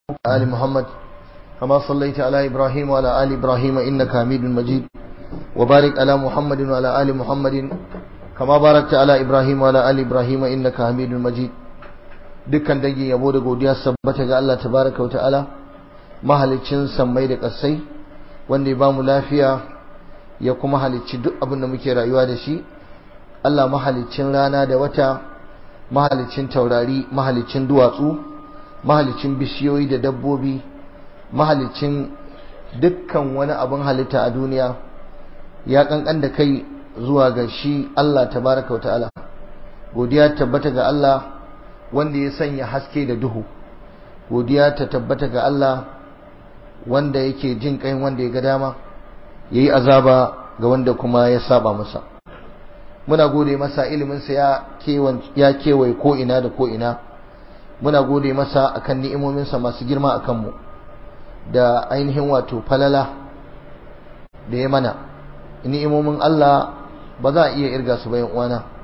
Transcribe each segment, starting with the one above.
آل محمد كما صليت على إبراهيم وعلى آل إبراهيم إنك حميد مجيد وبارك على محمد وعلى آل محمد كما باركت على إبراهيم وعلى آل إبراهيم إنك حميد مجيد dukkan dangin yabo da godiya sabbata ga Allah tabaraka wa ta'ala mahalicin sammai da ƙasai wanda ya bamu lafiya ya kuma halicci duk abin da muke rayuwa da shi Allah mahalicin rana da wata mahalicin taurari mahalicin duwatsu mahalicin bishiyoyi da dabbobi mahalicin dukkan wani abin halitta a duniya ya kankan da kai zuwa ga shi Allah tabaraka wa ta'ala godiya tabbata ga Allah wanda ya sanya haske da duhu godiya ta tabbata ga Allah wanda yake jin kai wanda ya ga dama yayi azaba ga wanda kuma ya saba masa muna gode masa iliminsa ya kewan ya kewaye ko ina da ko ina muna gode masa akan ni'imominsa masu girma akan mu da ainihin wato falala da ya mana ni'imomin Allah ba za a iya irga su bayan uwana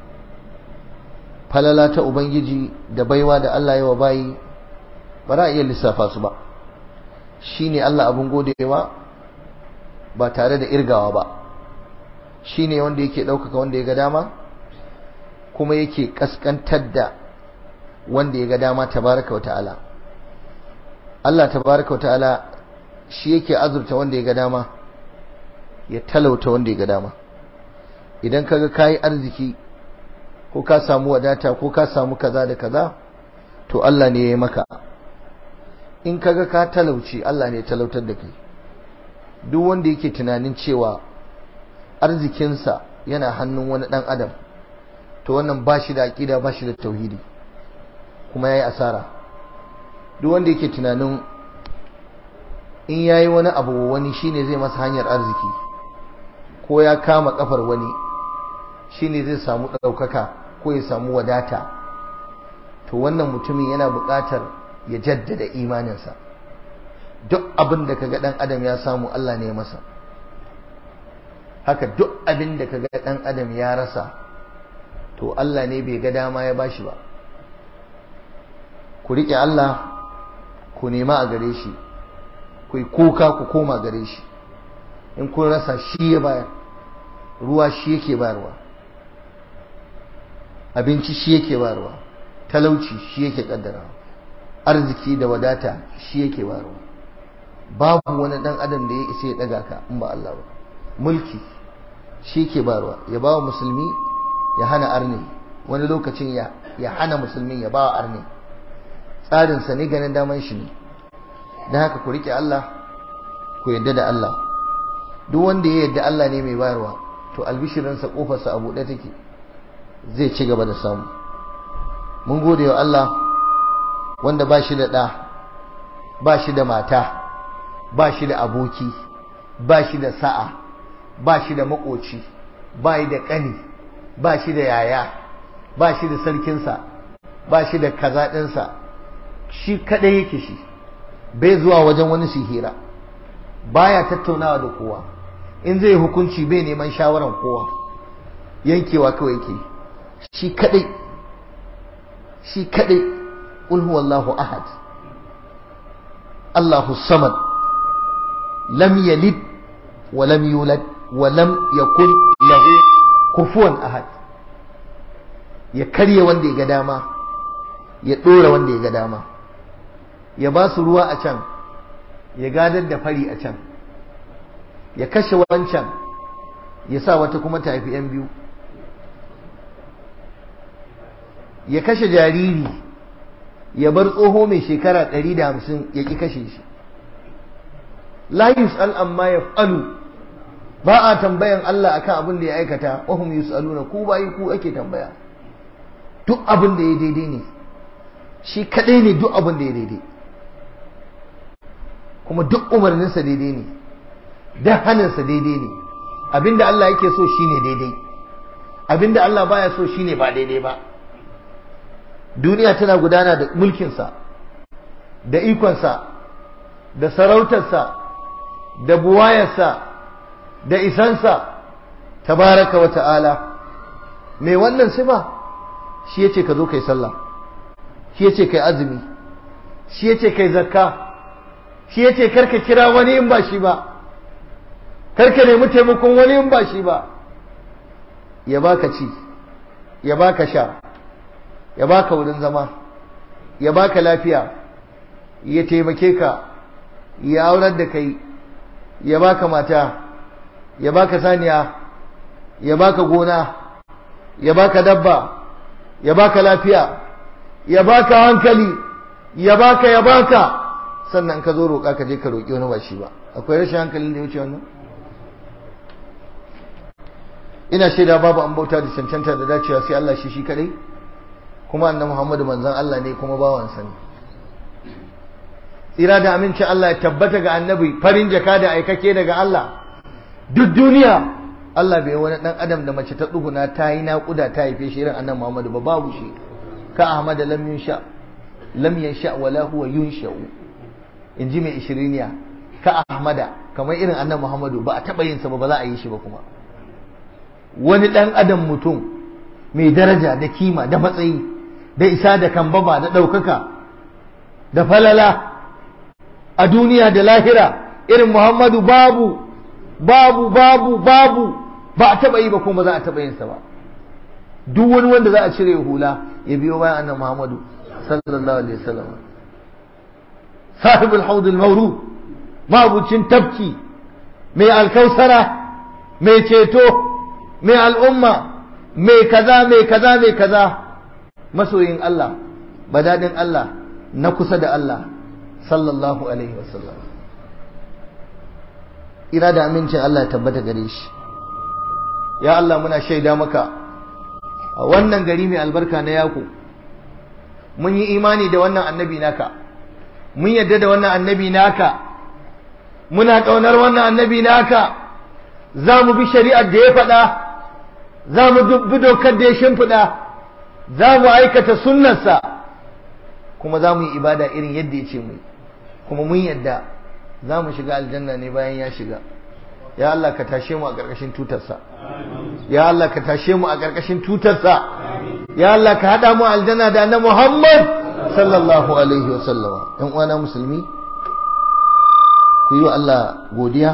falala ta ubangiji da baiwa da Allah ya wa bayi ba za a iya lissafa su ba shine Allah abun godewa ba tare da irgawa ba shine wanda yake ɗaukaka wanda ya ga dama kuma yake kaskantar da wanda ya ga dama tabaraka wa ta'ala Allah tabaraka wa ta'ala shi yake azurta wanda ya ga dama ya talauta wanda ya ga dama idan kaga kayi arziki ko ka samu wadata ko ka samu kaza da kaza to Allah ne ya yi maka in kaga ka talauci Allah ne ya talautar da kai duk wanda yake tunanin cewa arzikinsa yana hannun wani dan adam to wannan ba shi da aƙida ba shi da tauhidi kuma ya yi asara duk wanda yake tunanin in ya yi wani abu wani shine zai masa hanyar arziki ko ya kama kafar wani shine zai samu ɗaukaka ko ya samu wadata to wannan mutumin yana buƙatar ya jaddada imaninsa duk abin da kaga ɗan adam ya samu Allah ne masa haka duk abin da kaga ɗan adam ya rasa to Allah ne bai ga dama ya bashi ba ku riƙe Allah ku nema a gare shi ku yi kuka ku koma gare shi in kun rasa shi ya bayar ruwa shi yake bayarwa abinci shi yake bayarwa talauci shi yake kaddara arziki da wadata shi yake bayarwa babu wani dan adam da ya isa ya daga ka in ba Allah ba mulki shi yake bayarwa ya ba wa musulmi ya hana arni wani lokacin ya ya hana musulmin ya ba wa arni tsarin sa ne ganin daman shi ne dan haka ku rike Allah ku yadda da Allah duk wanda ya yadda Allah ne mai bayarwa to albishirinsa kofarsa a buɗe take zai ci gaba da samu mun gode wa Allah wanda ba shi da ɗa ba shi da mata ba shi da aboki ba shi da sa'a ba shi da makoci ba shi da ƙani ba shi da yaya ba shi da sarkinsa ba shi da kaza ɗinsa shi kaɗai yake shi bai zuwa wajen wani sihira baya tattaunawa da kowa in zai hukunci bai neman shawaran kowa yankewa kawai yake shi kadai shi kadai qul huwallahu ahad Allahu samad lam yalid wa lam yulad wa lam yakul lahu kufuwan ahad ya karye wanda ya ga dama ya dora wanda ya ga dama ya ba su ruwa a can ya gadar da fari a can ya kashe wancan ya sa wata kuma ta haifi 'yan biyu ya kashe jariri ya bar tsoho mai shekara 150 ya ƙi kashe shi la yus'al amma yaf'alu ba a tambayan Allah akan abin da ya aikata wa hum yus'aluna ku bayi ku ake tambaya duk abin da ya daidai ne shi kadai ne duk abin da ya daidai kuma duk umarninsa daidai ne dan haninsa daidai ne abinda Allah yake so shine daidai abinda Allah baya so shine ba daidai ba duniya tana gudana da mulkinsa da ikonsa da sarautarsa da buwayarsa da isansa tabaraka wa ta'ala mai wannan sifa shi yace ka zo kai sallah shi yace kai azumi shi yace kai zakka shi yace karka kira wani in ba shi ba karka nemi taimakon wani in ba shi ba ya baka ci ya baka sha ya baka wurin zama ya baka lafiya ya taimake ka ya aurar da kai ya baka mata ya baka saniya ya baka gona ya baka dabba ya baka lafiya ya baka hankali ya baka ya baka sannan ka zo roƙa ka je ka roƙi wani ba shi ba akwai rashin hankalin da ya wuce wannan ina shaida babu an bauta da cancanta da dacewa sai Allah shi shi kadai kuma annabi Muhammadu manzon Allah ne kuma bawansa ne tsira da aminci Allah ya tabbata ga annabi farin jaka da aikake daga Allah duk duniya Allah bai wani dan adam da mace ta tsuguna ta yi naƙuda ta haife shi irin annabi Muhammadu ba babu shi ka Ahmad lam yunsha lam yansha wala huwa yunsha'u inji mai ishiriniya ka Ahmada kamar irin annabi Muhammadu ba a taba yin sa ba ba za a yi shi ba kuma wani dan adam mutum mai daraja da kima da matsayi da isa da kambaba da ɗaukaka da falala a duniya da lahira irin Muhammadu babu babu babu babu ba a taba yi ba kuma za a taba yin sa ba duk wani wanda za a cire hula ya biyo bayan annabi Muhammadu sallallahu alaihi wasallam sahibul haud al-mawrud mabucin tafki mai alkausara mai ceto mai al'umma mai kaza mai kaza mai kaza masoyin Allah badadin Allah na kusa da Allah sallallahu alaihi wasallam ira da amincin Allah ya tabbata gare shi ya Allah muna shaida maka a wannan gari mai albarka na yaku mun yi imani da wannan annabi naka mun yadda da wannan annabi naka muna ƙaunar wannan annabi naka za mu bi shari'ar da ya faɗa za mu bi dokar da ya shimfiɗa za mu aikata sunnarsa kuma za mu yi ibada irin yadda ya ce mu kuma mun yadda za mu shiga aljanna ne bayan ya shiga ya Allah ka tashe mu a ƙarƙashin tutarsa ya Allah ka tashe mu a ƙarƙashin tutarsa ya Allah ka haɗa mu aljanna da annabi Muhammad sallallahu alaihi wa sallama ƴan uwana musulmi ku yi wa Allah godiya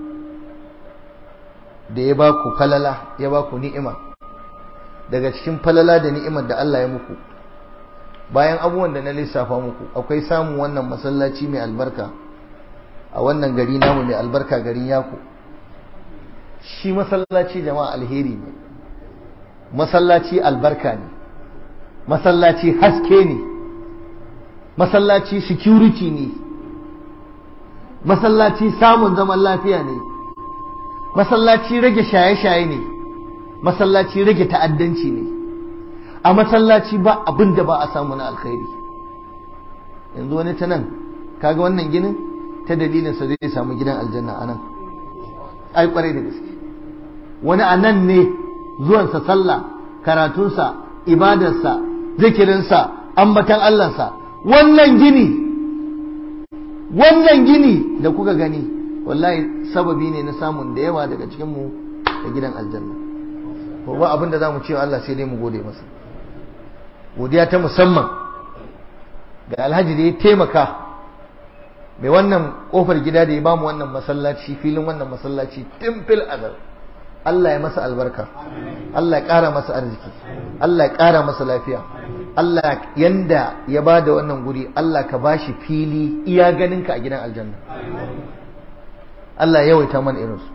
da ya ba ku falala ya ba ku ni'ima daga cikin falala da ni'imar da Allah ya muku bayan abubuwan da na lissafa muku akwai samun wannan masallaci mai albarka a wannan gari namu mai albarka garin yaku shi masallaci jama'a alheri ne masallaci albarka ne masallaci haske ne masallaci security ne masallaci samun zaman lafiya ne masallaci rage shaye-shaye ne masallaci rage ta'addanci ne a masallaci ba abin da ba a samu na alkhairi yanzu wani ta nan kaga wannan ginin ta dalilinsa zai samu gidan aljanna a nan ai kwarai da gaske wani a nan ne zuwansa sallah karatunsa ibadarsa zikirinsa ambatan allansa wannan gini wannan gini da kuka gani wallahi sababi ne na samun da yawa daga cikinmu da gidan aljanna ko ba abin da za mu cewa Allah sai dai mu gode masa godiya ta musamman ga alhaji da ya taimaka mai wannan kofar gida da ya bamu wannan masallaci filin wannan masallaci tun fil azal Allah ya masa albarka Allah ya ƙara masa arziki Allah ya ƙara masa lafiya Allah yanda ya ba da wannan guri Allah ka bashi fili iya ganinka a gidan aljanna Allah ya yawaita mana irinsu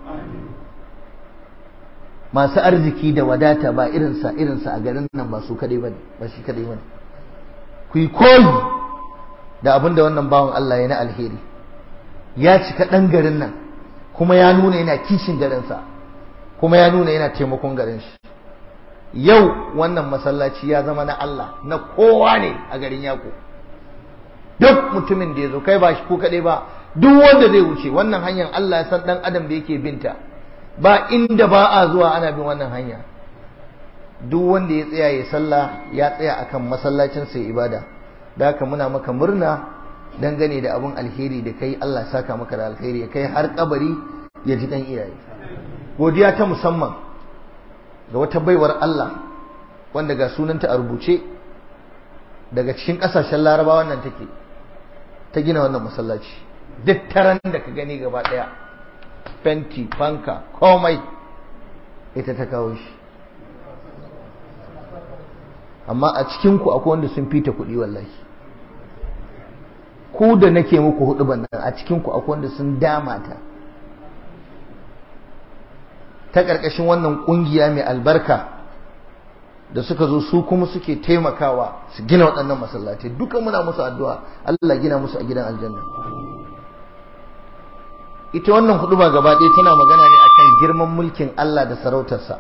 masu arziki da wadata ba irinsa irinsa a garin nan ba su kadai bane ba shi kadai bane ku yi koyi da abin da wannan bawan Allah ya na alheri ya cika ɗan garin nan kuma ya nuna yana kishin garinsa kuma ya nuna yana taimakon garin shi yau wannan masallaci ya zama na Allah na kowa ne a garin yako duk mutumin da ya zo kai ba shi ko kaɗai ba duk wanda zai wuce wannan hanyar Allah ya san ɗan adam da yake binta ba inda ba a zuwa ana bin wannan hanya duk wanda ya tsaya ya sallah ya tsaya akan masallacin sai ibada da haka muna maka murna dangane da abun alheri da kai Allah saka maka da alheri ya kai har kabari ya ji dan iyaye godiya ta musamman ga wata baiwar Allah wanda ga sunanta a rubuce daga cikin kasashen larabawa nan take ta gina wannan masallaci duk taran da ka gani gaba ɗaya fenti fanka komai ita ta kawo shi amma a cikinku akwai wanda sun fita kuɗi wallahi ku da nake muku hudu nan a cikinku akwai wanda sun dama ta ta ƙarƙashin wannan ƙungiya mai albarka da suka zo su kuma suke taimakawa su gina waɗannan masallatai duka muna musu addu'a Allah gina musu a gidan aljanna ita wannan hudu ba gaba ɗaya tana magana ne akan girman mulkin Allah da sarautarsa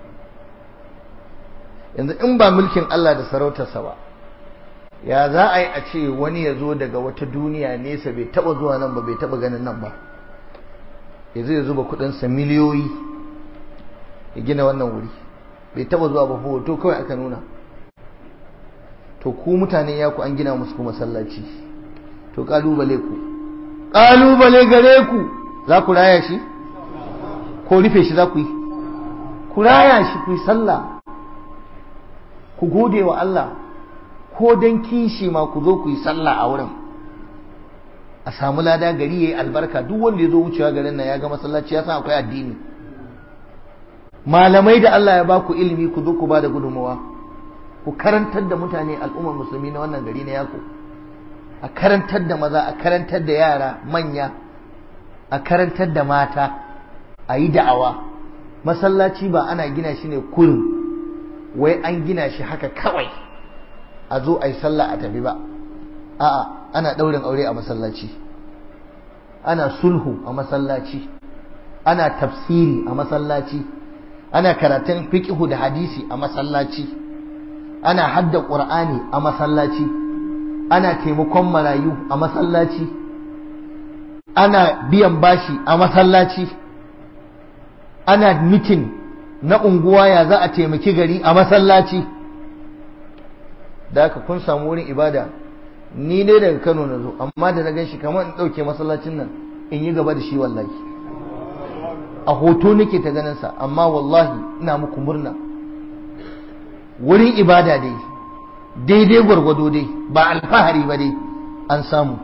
yanzu in ba mulkin Allah da sarautarsa ba ya za a yi a ce wani ya zo daga wata duniya nesa bai taba zuwa nan ba bai taba ganin nan ba ya zai zuba kudinsa miliyoyi ya gina wannan wuri bai taba zuwa ba hoto kawai aka nuna to ku mutane ya ku an gina musu kuma masallaci to kalubale ku kalubale gare ku za ku raya shi ko rufe shi za ku yi ku raya shi ku yi sallah ku gode wa Allah ko dan kishi ma ku zo ku yi sallah a wurin a samu lada gari yayi albarka duk wanda ya zo wucewa garin nan ya ga masallaci ya san akwai addini malamai da Allah ya ba ku ilimi ku zo ku ba da gudunmawa ku karantar da mutane al'ummar musulmi na wannan gari na yako a karantar da maza a karantar da yara manya a karantar da mata a yi da'awa masallaci ba ana gina shi ne kurin wai an gina shi haka kawai a zo a yi sallah a tafi ba a'a ana ɗaurin aure a masallaci ana sulhu a masallaci ana tafsiri a masallaci ana karatun fiqhu da hadisi a masallaci ana hadda qur'ani a masallaci ana taimakon marayu a masallaci ana biyan bashi a masallaci ana mitin na unguwa ya za a taimaki gari a masallaci da haka kun samu wurin ibada ni dai daga Kano na zo amma da na gan shi kamar in ɗauke masallacin nan in yi gaba da shi wallahi a hoto nake ta ganin sa amma wallahi ina muku murna wurin ibada dai daidai gwargwado dai ba alfahari ba dai an samu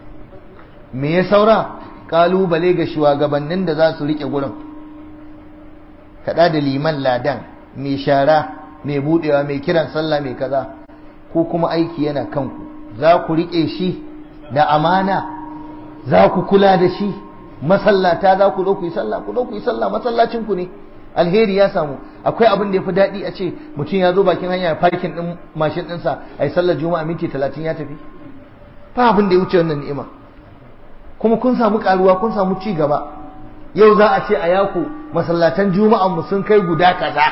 me ya saura kalubale ga shugabannin da za su rike gurin kaɗa da liman ladan mai shara mai budewa mai kiran sallah mai kaza ko kuma aiki yana kanku za ku riƙe shi da amana za ku kula da shi masallata za ku zo ku yi sallah ku zo ku yi sallah masallacin ku ne alheri ya samu akwai abin da ya fi daɗi a ce mutum ya zo bakin hanya parkin ɗin mashin ɗinsa a yi sallar juma'a minti talatin ya tafi ba abin da ya wuce wannan ni'ima kuma kun samu karuwa kun samu ci gaba yau za a ce a yaku masallatan juma'an mu sun kai guda kaza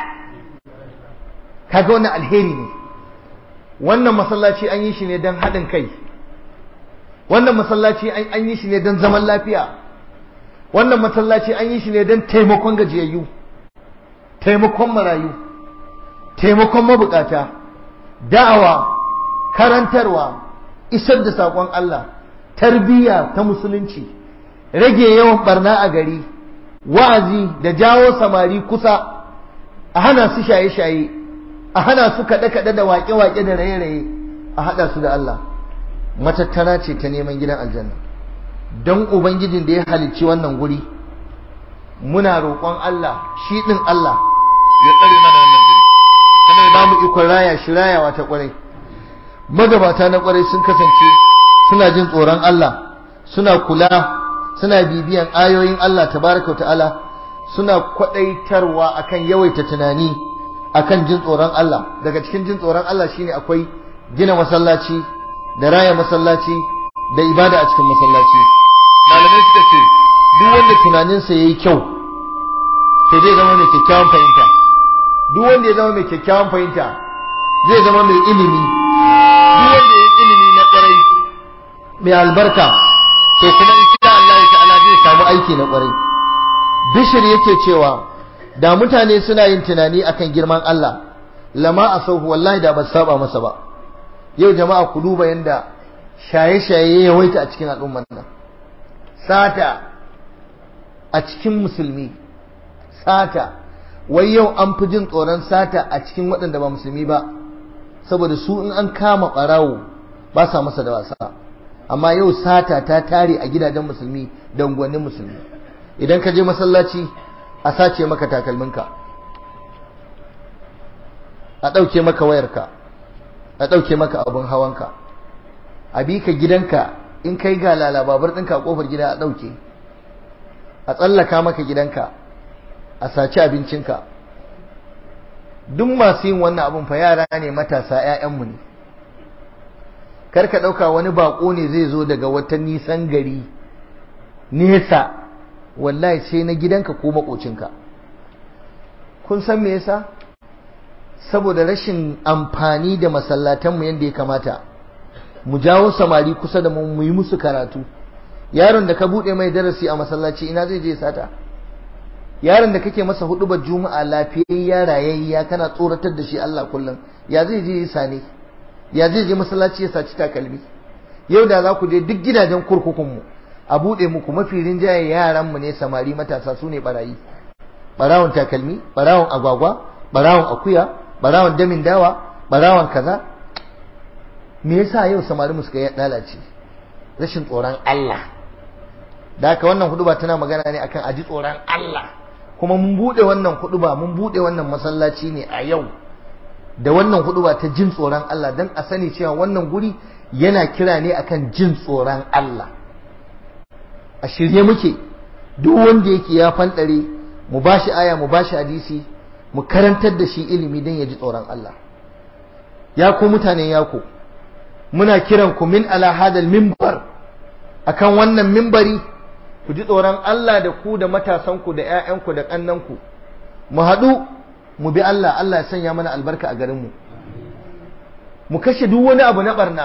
kaga wannan alheri ne wannan masallaci an yi shi ne don haɗin kai wannan masallaci an yi shi ne don zaman lafiya wannan masallaci an yi shi ne don taimakon gajiyayyu taimakon marayu taimakon mabukata da'awa karantarwa isar da saƙon Allah tarbiyya ta musulunci rage yawan barna a gari wa'azi da jawo samari kusa a hana su shaye-shaye a hana su kaɗe-kaɗe da waƙe-waƙe da raye-raye a haɗa su da Allah matattara ce ta neman gidan aljanna don ubangijin da ya halicci wannan guri muna roƙon Allah shi ɗin Allah ya tsare mana wannan guri kuma ya ba mu ikon raya shi rayawa ta ƙwarai magabata na ƙwarai sun kasance suna jin tsoron Allah suna kula suna bibiyan ayoyin Allah tabaraka ta'ala suna kwadaitarwa akan yawaita tunani akan jin tsoron Allah daga cikin jin tsoron Allah shine akwai gina masallaci da raya masallaci da ibada a cikin masallaci malamai suka ce duk wanda tunaninsa yayi kyau sai zai zama mai kyakkyawan fahimta duk wanda ya zama mai kyakkyawan fahimta zai zama mai ilimi duk wanda ya ilimi na kwarai mai albarka to kuma insha Allah ta'ala zai samu aiki na kwarai bishir yake cewa da mutane suna yin tunani akan girman Allah lama a sauhu wallahi da ba saba masa ba yau jama'a ku duba yanda shaye-shaye ya yawaita a cikin al'ummar nan sata a cikin musulmi sata wai yau an fi jin tsoron sata a cikin waɗanda ba musulmi ba saboda su in an kama ɓarawo ba sa masa da wasa amma yau sata ta tare a gidajen musulmi da unguwannin musulmi idan ka je masallaci a sace maka takalminka a ɗauke maka wayarka a ɗauke maka abin hawanka a bi ka gidanka in kai ga lalababar ɗinka a ƙofar gida a ɗauke a tsallaka maka gidanka a saci abincinka duk masu yin wannan abin fa yara ne matasa 'ya'yanmu ne kar ka ɗauka wani baƙo ne zai zo daga wata nisan gari nesa wallahi sai na gidanka ko maƙocinka kun san me yasa saboda rashin amfani da masallatanmu yadda ya kamata mu jawo samari kusa da mu mu yi musu karatu yaron da ka buɗe mai darasi a masallaci ina zai je sata yaron da kake masa hudubar juma'a lafiyayya rayayya kana tsoratar da shi Allah kullum ya zai je ya sane ya zai je masallaci ya saci takalmi yau da za ku je duk gidajen kurkukun mu a buɗe muku mafi rinjaye yaran mu ne samari matasa su ne barayi barawon takalmi barawon agwagwa barawon akuya barawon damin dawa barawon kaza me yasa yau samari mu suka yi lalace rashin tsoron Allah da haka wannan huduba tana magana ne akan aji tsoron Allah kuma mun bude wannan huduba mun bude wannan masallaci ne a yau da wannan huduba ta jin tsoron Allah dan a sani cewa wannan guri yana kira ne akan jin tsoron Allah a shirye muke duk wanda yake ya fanɗare mu bashi aya mu bashi hadisi mu karantar da shi ilimi don ya ji tsoron Allah ya ku mutanen yako muna kiran ku min ala hadal mimbar akan wannan mimbari ku ji tsoron Allah da ku da matasanku da ƴaƴanku da ƙannanku mu haɗu mu bi Allah Allah ya sanya mana albarka a garinmu mu kashe duk wani abu na barna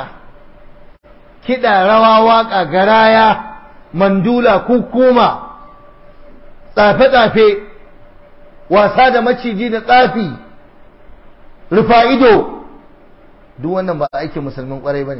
kiɗa rawa waƙa garaya mandula kukuma tsafe-tsafe wasa da maciji da tsafi rufa ido duk wannan ba aikin musulmin kwarai ba ne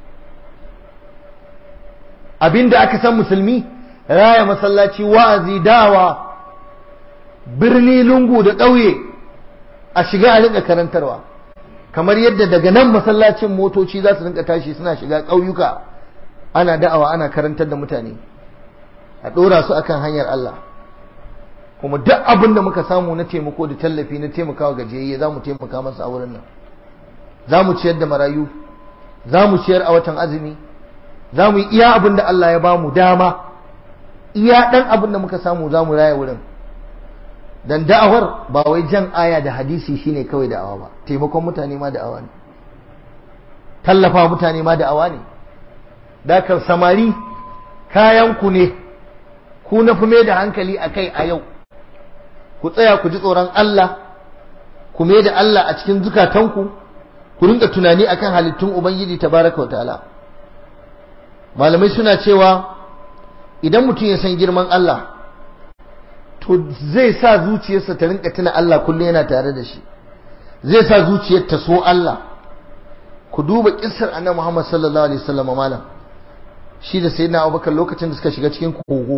abinda aka san musulmi raya masallaci wa'azi dawa birni lungu da ƙauye a shiga a rinka karantarwa kamar yadda daga nan masallacin motoci za su rinka tashi suna shiga ƙauyuka ana da'awa ana karantar da mutane a ɗora su akan hanyar Allah kuma duk abin da muka samu na taimako da tallafi na taimakawa gajiyayye za mu taimaka masa a wurin nan za mu ciyar da marayu za mu ciyar a watan azumi za mu yi iya abin da Allah ya ba mu dama iya ɗan abin da muka samu za mu raya wurin dan da'awar ba wai jan aya da hadisi shine kawai da'awa ba taimakon mutane ma da'awa ne tallafa mutane ma da'awa ne dakar samari kayan ku ne ku na fi mai da hankali a kai a yau ku tsaya ku ji tsoron Allah ku mai da Allah a cikin zukatanku ku rinka tunani akan halittun ubangiji tabaraka wa ta'ala malamai suna cewa idan mutum ya san girman Allah to zai sa zuciyarsa ta rinka tuna Allah kullum yana tare da shi zai sa zuciyar ta so Allah ku duba kissar annabi Muhammad sallallahu alaihi wasallam malam shi da sayyidina Abubakar lokacin da suka shiga cikin kogo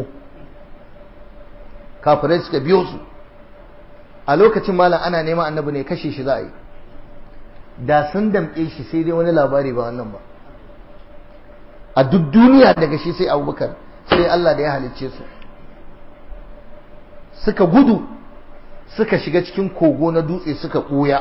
kafirai suka biyo su a lokacin malam ana neman annabi ne kashe shi za a yi da sun damƙe shi sai dai wani labari ba wannan ba a duk duniya daga shi sai abubakar sai Allah da ya halicce su suka gudu suka shiga cikin kogo na dutse suka ɓuya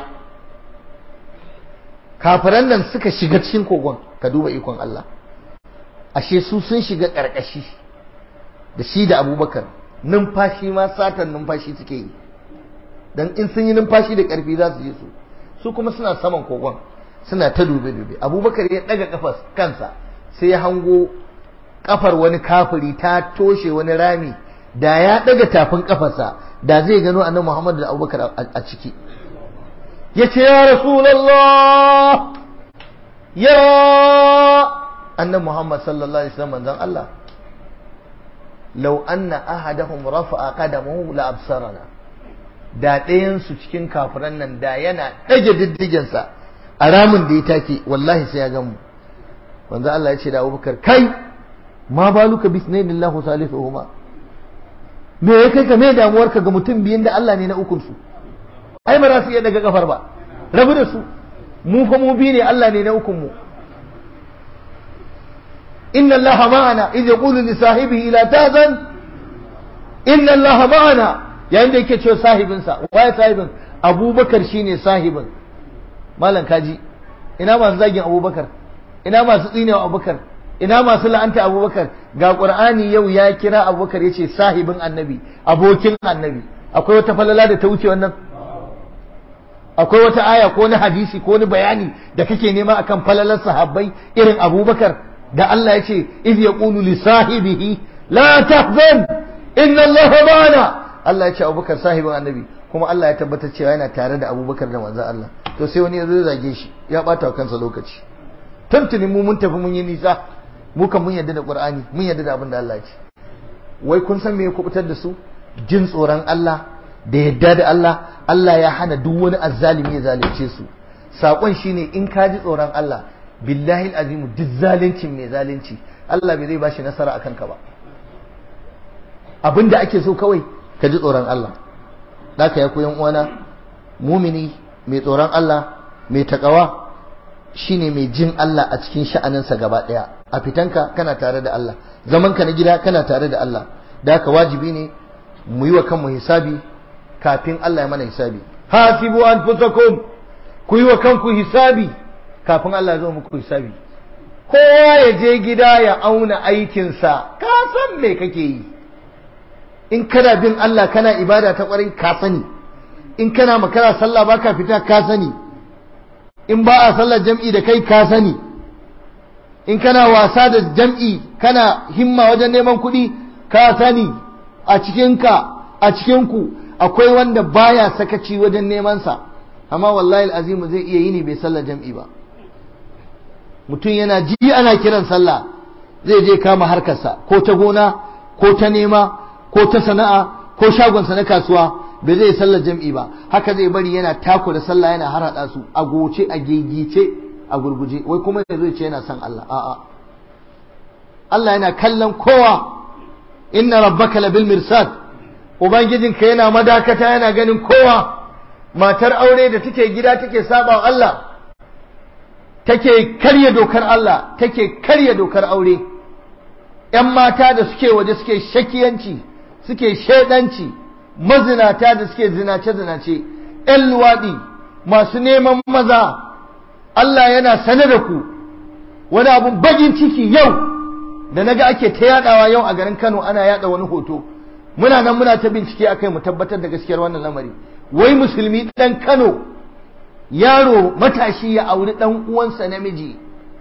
kafiran nan suka shiga cikin kogon ka duba ikon Allah ashe su sun shiga ƙarƙashi da shi da abubakar numfashi ma satan numfashi suke yi dan in sun yi numfashi da ƙarfi za su je su su kuma suna saman kogon suna ta dube-dube abubakar ya ɗaga kafar kansa sai ya hango kafar wani kafiri ta toshe wani rami da ya ɗaga tafin kafarsa da zai gano annabi muhammad da abubakar a ciki ya ce ya rasulallah ya annabi muhammad sallallahu alaihi wasallam manzon Allah law anna ahadahum rafa'a qadamahu la absarana da ɗayansu cikin kafiran nan da yana ɗage diddigensa a ramin da ya take wallahi sai ya gamu wanda Allah ya ce da Abubakar kai ma baluka bisnaillahu salisuhuma me ya kai ka me damuwarka ga mutum biyun da Allah ne na ukun su ai ba za su iya daga kafar ba rabu da su mu fa mu bi ne Allah ne na ukun mu inna allaha ma'ana idh yaqulu li sahibihi la tahzan inna allaha ma'ana yayin da yake cewa sahibinsa waye sahibin abubakar shine sahibin malam kaji ina masu zagin abubakar ina masu tsinewa abubakar ina masu la'anta abubakar ga qur'ani yau ya kira abubakar yace sahibin annabi abokin annabi akwai wata falala da ta wuce wannan akwai wata aya ko na hadisi ko ni bayani da kake nema akan falalar sahabbai irin abubakar da Allah ya ce iz yaqulu li sahibihi la tahzan inna Allah ma'ana Allah ya ce abubakar sahibin annabi kuma Allah ya tabbatar cewa yana tare da abubakar da manzo Allah to sai wani ya zo zage shi ya bata wa kansa lokaci tuntuni mu mun tafi mun yi nisa mu kan mun yarda da Qur'ani mun yarda da abin da Allah ya ce wai kun san me ya kubutar da su jin tsoron Allah da yadda da Allah Allah ya hana duk wani azzalimi ya zalunce su sakon shine in ka ji tsoron Allah billahi azim duk zaluncin mai zalunci Allah bai zai bashi nasara akan ka ba abinda ake so kawai ka ji tsoron Allah daka ya koyan uwana mumini mai tsoron Allah mai takawa shine mai jin Allah a cikin sha'aninsa gaba daya a fitanka kana tare da Allah zamanka na gida kana tare da Allah da haka wajibi ne mu yi wa kanmu hisabi kafin Allah ya mana hisabi hasibu anfusakum ku yi wa kanku hisabi kafin Allah ya zo muku hisabi kowa ya je gida ya auna aikinsa ka san me kake yi in kana bin Allah kana ibada ta kwarai ka sani in kana makara sallah baka fita ka sani in ba a sallar jam'i da kai ka sani in kana wasa da jam'i kana himma wajen neman kuɗi ka sani a cikinka a cikinku akwai wanda baya sakaci wajen neman sa amma wallahi azimu zai iya yini bai sallar jam'i ba mutum yana ji ana kiran sallah zai je kama harkarsa ko ta gona ko ta nema ko ta sana'a ko shagonsa na kasuwa bai zai sallar jam'i ba haka zai bari yana tako da sallah yana harhaɗa su a goce a gegice a gurguje wai kuma ya zai ce yana son Allah a'a Allah yana kallon kowa inna rabbaka labil mirsad ubangijinka yana madakata yana ganin kowa matar aure da take gida take saba Allah take karya dokar Allah take karya dokar aure ‘yan mata da suke waje suke shakiyanci suke shaidanci mazinata da suke zinace-zinace ‘yan luwaɗi masu neman maza Allah yana sane da ku wani abun bagin ciki yau da naga ake ta yadawa yau a garin Kano ana yada wani hoto muna nan muna ta bincike akai mu tabbatar da gaskiyar wannan lamari wai musulmi dan Kano yaro matashi ya auri dan uwansa namiji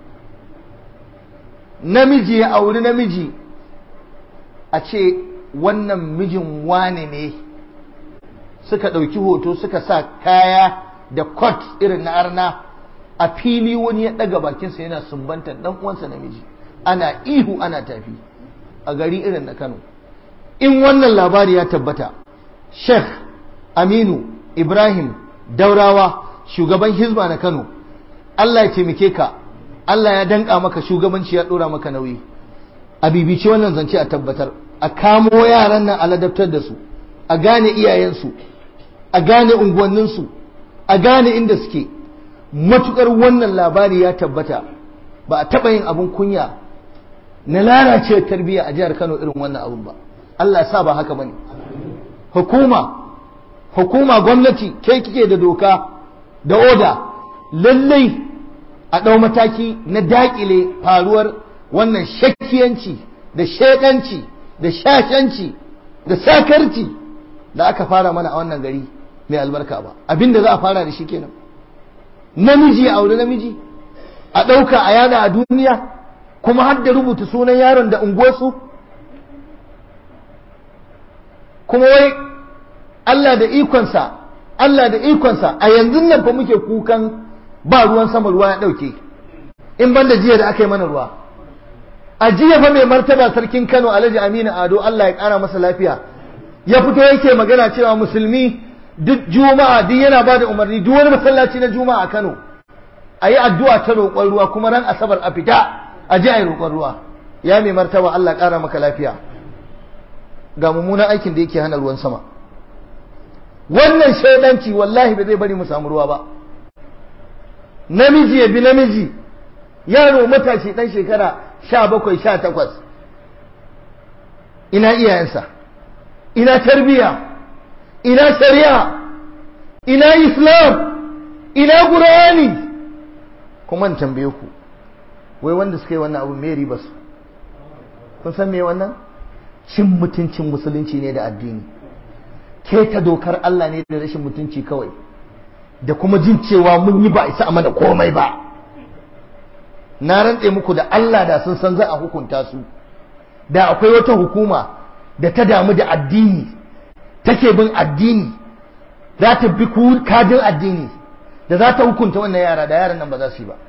namiji ya auri namiji a ce wannan mijin wane ne suka ɗauki hoto suka sa kaya da kot irin na arna a fili wani ya ɗaga bakinsa yana sumbantar ɗan uwansa namiji ana ihu ana tafi a gari irin na Kano in wannan labari ya tabbata Sheikh Aminu Ibrahim Daurawa shugaban Hizba na Kano Allah ya taimake ka Allah ya danka maka shugabanci ya ɗora maka nauyi a bibici wannan zance a tabbatar a kamo yaran nan a ladabtar da su a gane iyayensu a gane unguwanninsu a gane inda suke matukar wannan labari ya tabbata ba a taɓa yin abin kunya na lalace tarbiyya a jihar Kano irin wannan abin ba Allah ya sa ba haka bane hukuma hukuma gwamnati ke kike da doka da oda lallai a ɗau mataki na daƙile faruwar wannan shakkiyanci da shekanci da shashanci da sakarci da aka fara mana a wannan gari mai albarka ba abinda za a fara da shi kenan namiji a aure namiji a ɗauka a yada a duniya kuma har da rubuta sunan yaron da unguwarsu kuma wai Allah da ikonsa Allah da ikonsa a yanzu nan fa muke kukan ba ruwan sama ruwa ya ɗauke in ban da jiya da aka yi mana ruwa a jiya fa mai martaba sarkin Kano Alhaji Aminu Ado Allah ya ƙara masa lafiya ya fito yake magana cewa musulmi duk juma'a duk yana ba da umarni duk wani masallaci na juma'a a Kano a yi addu'a ta roƙon ruwa kuma ran asabar a fita a ji a yi roƙon ruwa ya mai martaba Allah ƙara maka lafiya ga mummunan aikin da yake hana ruwan sama wannan shaidanci wallahi ba zai bari mu samu ruwa ba namiji ya bi namiji yaro matashi dan shekara sha bakwai sha takwas ina iyayensa ina tarbiya ina shari'a ina islam ina qur'ani kuma in tambaye ku wai wanda suka yi wannan abu me riba su kun san me wannan cin mutuncin musulunci ne da addini ke ta dokar Allah ne da rashin mutunci kawai da kuma jin cewa mun yi ba isa a mana komai ba na rantse muku da Allah da sun san za a hukunta su da akwai wata hukuma da ta damu da addini take bin addini za ta bi kajin addini da za ta hukunta wannan yara da yaran nan ba za su yi ba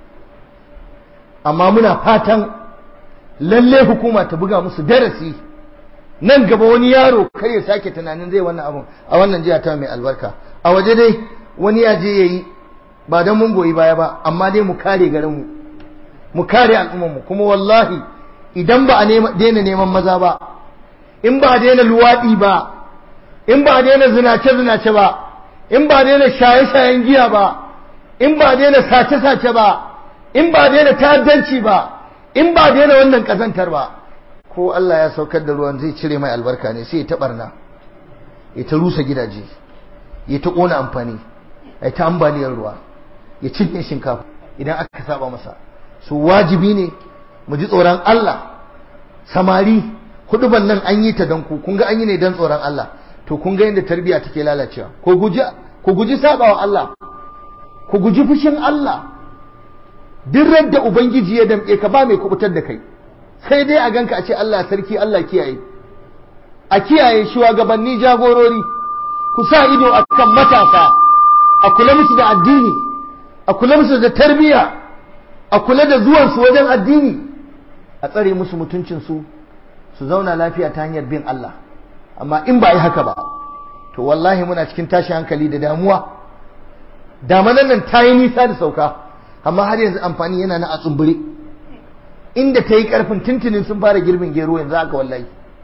amma muna fatan lalle hukuma ta buga musu darasi nan gaba wani yaro kar ya sake tunanin zai wannan abun a wannan jiya ta mai albarka a waje dai wani ya je yayi ba dan mun goyi baya ba amma dai mu kare garin mu mu kare al'ummar mu kuma wallahi idan ba a daina neman maza ba in ba a daina luwaɗi ba in ba a daina zinace zinace ba in ba a daina shaye shayen giya ba in ba a daina sace sace ba in ba a daina ta'addanci ba in ba a daina wannan kazantar ba ko Allah ya saukar da ruwan zai cire mai albarka ne sai ya ta barna ya ta rusa gidaje ya ta kona amfani ya ta ambaliyar ruwa ya cinye shinkafa idan aka saba masa su wajibi ne mu ji tsoron Allah samari huduban nan an yi ta don ku kun ga an yi ne don tsoron Allah to kun ga yadda tarbiyya take lalacewa ko guji ku guji sabawa Allah ku guji fushin Allah duk radda ubangiji ya damƙe ka ba mai kubutar da kai sai dai a ganka a ce Allah sarki Allah kiyaye a kiyaye shugabanni jagorori ku sa ido akan matasa a kula musu da addini a kula musu da tarbiyya a kula da zuwansu wajen addini a tsare musu mutuncinsu su zauna lafiya ta hanyar bin Allah amma in ba yi haka ba to wallahi muna cikin tashi hankali da damuwa damanan nan ta yi nisa da sauka amma har yanzu amfani yana na a tsumbure inda ta yi karfin tuntunin sun fara girbin gero yanzu haka wallahi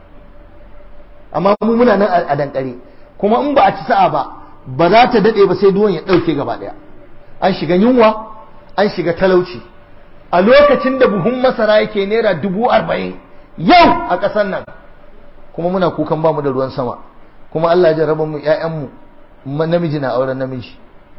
amma mu muna nan a dankare kuma in ba a ci sa'a ba ba za ta daɗe ba sai duwan ya ɗauke gaba ɗaya an shiga yunwa an shiga talauci a lokacin da buhun masara yake naira dubu arba'in yau a ƙasar nan kuma muna kukan bamu da ruwan sama kuma Allah ya jarraba mu ƴaƴanmu namiji na auren namiji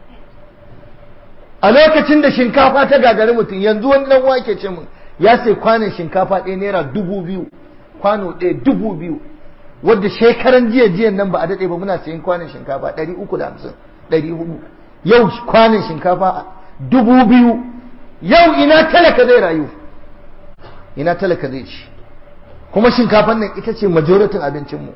a lokacin da shinkafa ta gagari mutum yanzu wani dan wake ce mun ya sai kwanon shinkafa ɗaya naira dubu biyu kwano ɗaya dubu biyu wadda shekaran jiya jiyan nan ba a daɗe ba muna sayin kwanon shinkafa ɗari uku da hamsin ɗari hudu yau kwanon shinkafa dubu biyu yau ina talaka zai rayu ina talaka zai ci kuma shinkafan nan ita ce majoritin abincinmu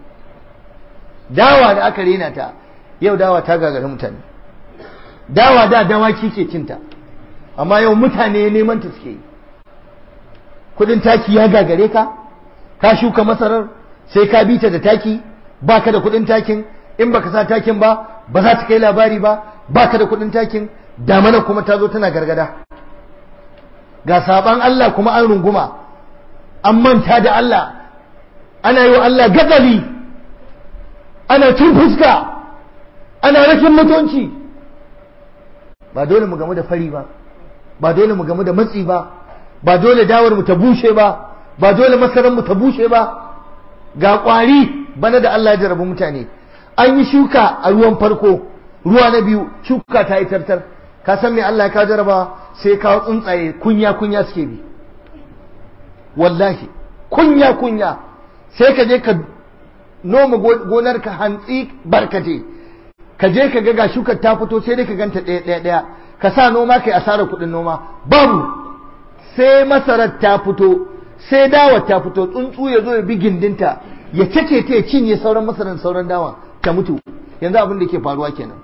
dawa da aka rena ta yau dawa ta gagari mutane dawa da dawaki ke cinta amma yau mutane neman ta suke yi kudin taki ya gagare ka ka shuka masarar sai ka bi ta da taki baka da kudin takin in baka sa takin ba ba za ta kai labari ba baka da kudin takin damana kuma ta zo tana gargada ga saban Allah kuma an runguma an manta da Allah ana yi wa Allah gatsali ana cin fuska ana rashin mutunci ba dole mu gamu da fari ba ba dole mu gamu da matsi ba ba dole dawar mu ta bushe ba ba dole masaran mu ta bushe ba ga kwari bana da Allah ya jarabi mutane an yi shuka a ruwan farko ruwa na biyu shuka ta yi tartar ka san me Allah ya ka jaraba sai kawo tsuntsaye kunya kunya suke bi wallahi kunya kunya sai ka je ka noma gonar ka hantsi barkate ka je ka ga shukar ta fito sai dai ka ganta ɗaya ɗaya ɗaya ka sa noma kai asarar kuɗin noma babu sai masarar ta fito sai dawar ta fito tsuntsu ya zo ya bi gindinta ya cake ta ya cinye sauran masarar sauran dawa ta mutu yanzu abin da ke faruwa kenan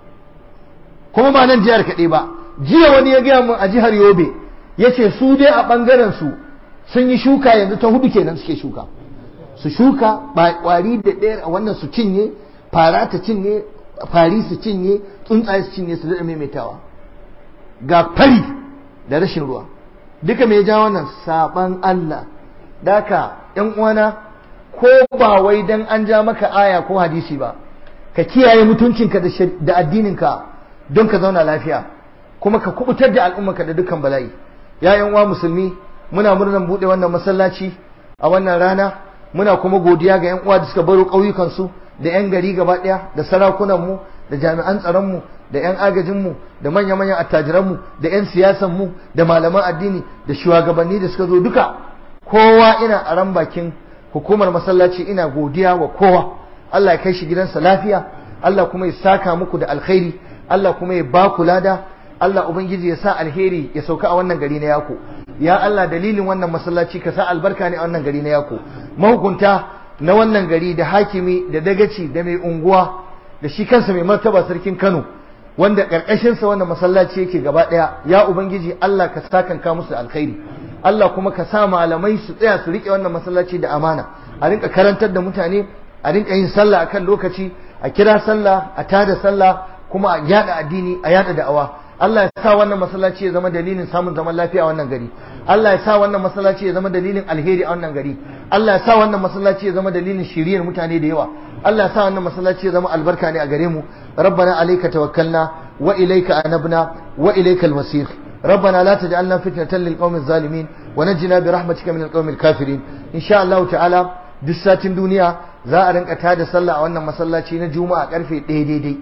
kuma ba nan jihar kaɗai ba jiya wani ya gaya mun a jihar yobe ya ce su dai a ɓangaren su sun yi shuka yanzu ta hudu kenan suke shuka su shuka kwari da ɗaya a wannan su cinye fara ta cinye fari su cinye tsuntsaye su cinye su daɗa maimaitawa ga fari da rashin ruwa duka mai ja wannan saban Allah daka yan uwana ko ba wai dan an ja maka aya ko hadisi ba ka kiyaye mutuncinka da addininka don ka zauna lafiya kuma ka kubutar da al'ummarka da dukkan bala'i ya yan uwa musulmi muna murnan bude wannan masallaci a wannan rana muna kuma godiya ga yan uwa da suka baro ƙauyukan su da yan gari gaba ɗaya da sarakunan mu da jami'an tsaron mu da yan agajin mu da manya manyan attajiran mu da yan siyasan mu da malaman addini da shugabanni da suka zo duka kowa ina a ran bakin hukumar masallaci ina godiya wa kowa Allah ya kai shi gidansa lafiya Allah kuma ya saka muku da alkhairi Allah kuma ya ba ku lada Allah ubangiji ya sa alheri ya sauka a wannan gari na yako ya Allah dalilin wannan masallaci ka sa albarka ne a wannan gari na yako mahukunta na wannan gari da hakimi da dagaci da mai unguwa da shi kansa mai martaba sarkin Kano wanda karkashin sa wannan masallaci yake gaba daya ya ubangiji Allah ka sakanka musu alkhairi Allah kuma ka sa malamai su tsaya su rike wannan masallaci da amana a rinka karantar da mutane a rinka yin sallah akan lokaci a kira sallah a tada sallah kuma a yada addini a yada da'awa Allah ya sa wannan masallaci ya zama dalilin samun zaman lafiya a wannan gari Allah ya sa wannan masallaci ya zama dalilin alheri a wannan gari Allah ya sa wannan masallaci ya zama dalilin shiriyar mutane da yawa Allah ya sa wannan masallaci ya zama albarka ne a gare mu rabbana alayka tawakkalna wa ilayka anabna wa ilayka almasir ربنا لا تجعلنا فتنة للقوم الظالمين ونجنا برحمتك من القوم الكافرين إن شاء الله تعالى دساتين دنيا za a rinka tada sallah a wannan masallaci na juma'a karfe ɗaya daidai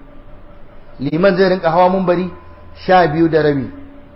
liman zai rinka hawa mumbari sha biyu da rabi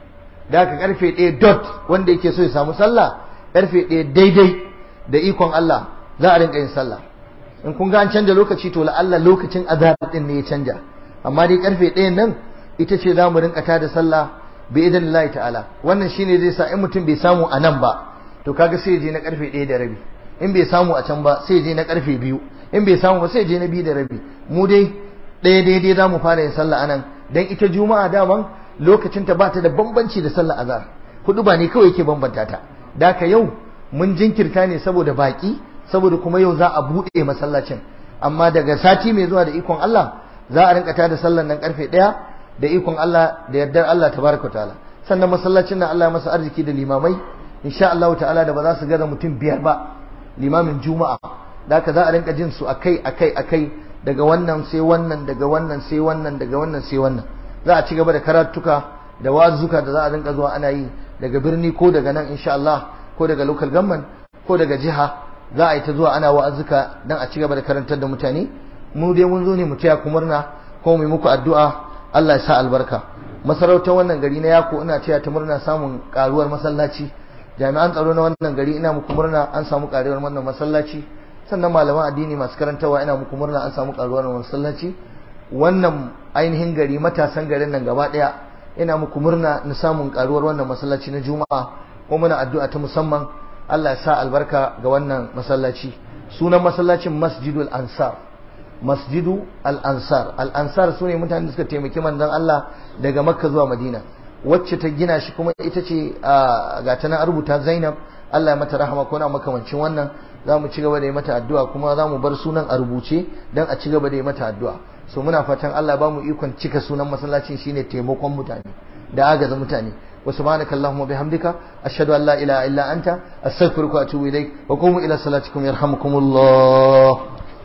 da aka karfe ɗaya dot wanda yake so ya samu sallah karfe ɗaya daidai da ikon Allah za a rinka yin sallah in kun ga an canja lokaci to la'alla lokacin azhar din ne ya canja amma dai karfe ɗayan nan ita ce za mu rinka tada sallah bi idan Allah ta'ala wannan shine zai sa in mutum bai samu a nan ba to kaga sai ya je na karfe ɗaya da rabi in bai samu a can ba sai je na karfe biyu in bai samu ba sai je na biyu da rabi mu dai ɗaya daidai za mu fara yin sallah anan dan ita juma'a daman lokacin ta bata da bambanci da sallah azhar hudu ba ne kawai yake bambanta ta da ka yau mun jinkirta ne saboda baki saboda kuma yau za a buɗe masallacin amma daga sati mai zuwa da ikon Allah za a rinka tada sallar nan karfe ɗaya da ikon Allah da yardar Allah tabaraka ta'ala sannan masallacin nan Allah ya masa arziki da limamai insha Allah ta'ala da ba za su gaza mutum biyar ba limamin juma'a da haka za a rinka jin su akai akai akai daga wannan sai wannan daga wannan sai wannan daga wannan sai wannan za a ci gaba da karatuka da wazuka da za a rinka zuwa ana yi daga birni ko daga nan insha Allah ko daga local government ko daga jiha za a yi ta zuwa ana wa'azuka dan a ci gaba da karantar da mutane mu dai mun zo ne mu taya ku murna ko mu yi muku addu'a Allah ya sa albarka masarautar wannan gari na yako ina taya ta murna samun karuwar masallaci jami'an tsaro na wannan gari ina muku murna an samu karuwar wannan masallaci sannan malaman addini masu karantawa ina muku murna an samu karuwar wannan masallaci wannan ainihin gari matasan garin nan gaba daya ina muku murna na samun karuwar wannan masallaci na juma'a ko muna addu'a ta musamman Allah ya sa albarka ga wannan masallaci sunan masallacin masjidul ansar masjidu al-ansar al-ansar sune mutanen da suka taimaki manzon Allah daga makka zuwa madina wacce ta gina shi kuma ita ce ga ta nan rubuta Zainab Allah ya mata rahama ko na makamancin wannan za mu ci gaba da yi mata addu'a kuma za mu bar sunan a rubuce don a ci gaba da yi mata addu'a so muna fatan Allah ba mu ikon cika sunan masallacin shine taimakon mutane da agaza mutane wa subhanaka allahumma bihamdika ashhadu an la ilaha illa anta astaghfiruka wa atubu ilaik wa qumu ila salatikum yarhamukumullah